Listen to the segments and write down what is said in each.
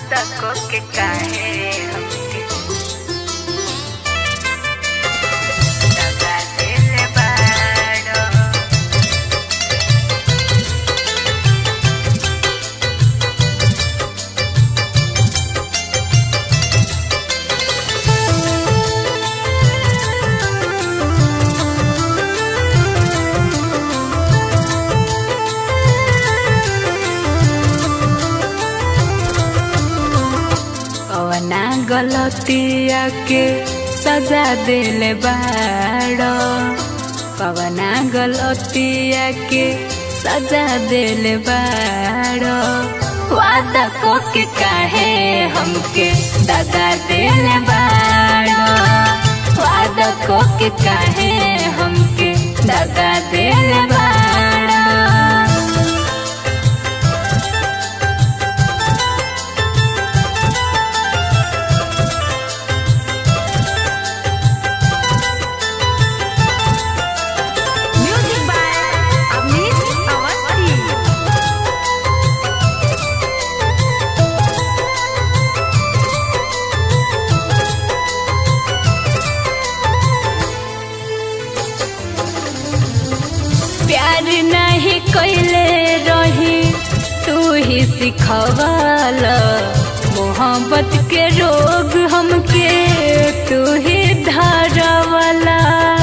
तको के काहे हमके दगा देले बाड़ो कवना गलतिया के सजा दिले बाड़ो कवना गलतिया के सजा दिले बाड़ो वादा को के काहे हमके दगा दिले बाड़ो वादा को के काहे हमके दगा दिले बाड़ो Music by Amit Awasthi. प्यार नहीं कैले रही तू ही सिखवाल मोहब्बत के रोग हमके तू ही धारवाला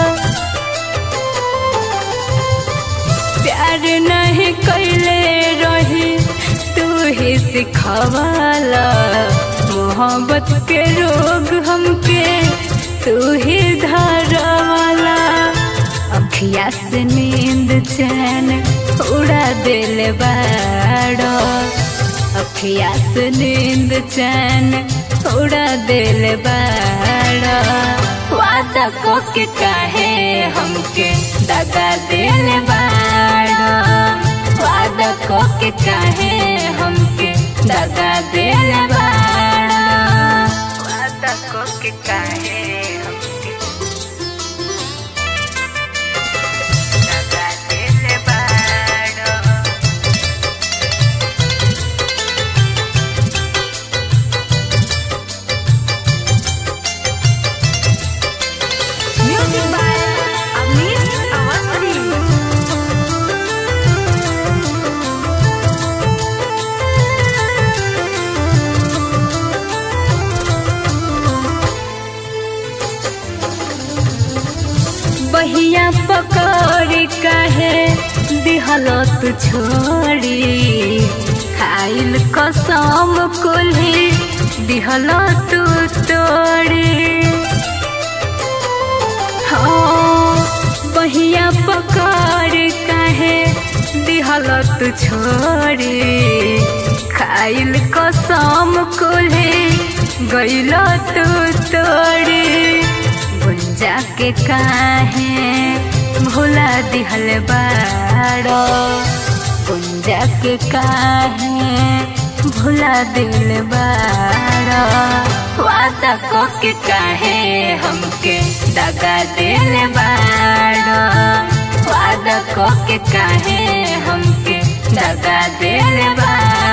प्यार नहीं कैले रही तू ही सिखवाल मोहब्बत के रोग हमके तू ही धारवाला अखिया से नींद चैन उड़ा दिल बाड़ो अखिया से नींद चैन उड़ा दिल बाड़ो वादा को के काहे हमके दगा दिल बाड़ो वादा को के काहे हमके दगा दिल बाड़ो वादा को के काहे हमके दगा दिल बाड़ो Music by Amit Awasthi. बहिया पकड़ काहे दिहलत छोड़ी खाइल कसम कुल्ही दिहलत तोड़ी हाँ बहिया पकड़ काहे दिहलत छोड़ी खाइल कसम कुल्ही गइल तू तोड़ी गुंजा के काहे भुला दिहल बाड़ो गुंजा के काहे भुला दिल बाड़ो वादा को के काहे हमके दगा दिल बाड़ो वादा को के काहे हमके दगा दिल बाड़ो